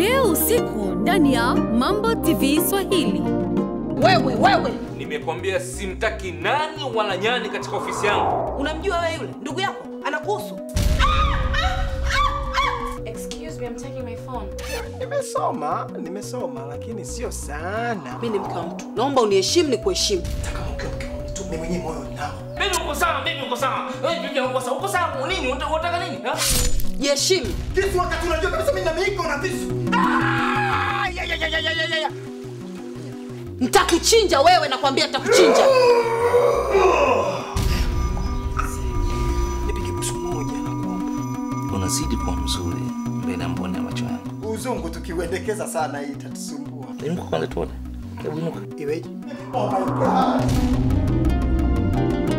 leo usiku ndani ya Mambo TV Swahili. Wewe wewe, Nimekwambia simtaki nani wala nyani katika ofisi yangu. unamjua wewe yule ndugu yako anakuhusu? Excuse me, I'm taking my phone. Nimesoma, nimesoma lakini sio sana. Mimi ni mke wa mtu, naomba uniheshimu ni kuheshimu. Mimi mwenyewe moyo nao. Mimi uko sawa, mimi uko sawa. Wewe bibi uko sawa. Uko sawa nini? Unataka unataka nini? Ha? Jiheshimu. Kisu wakati unajua kabisa mimi na miiko na visu. Ah! Ya ya ya ya ya ya ya. Nitakuchinja wewe, nakwambia nitakuchinja. Nipige busu moja na kuomba. unazidi kuwa mzuri mbele ya mboni ya macho yangu. Uzungu tukiuendekeza sana hii itatusumbua. Inuka kwanza tuone. Hebu inuka. Iweje? Oh my god.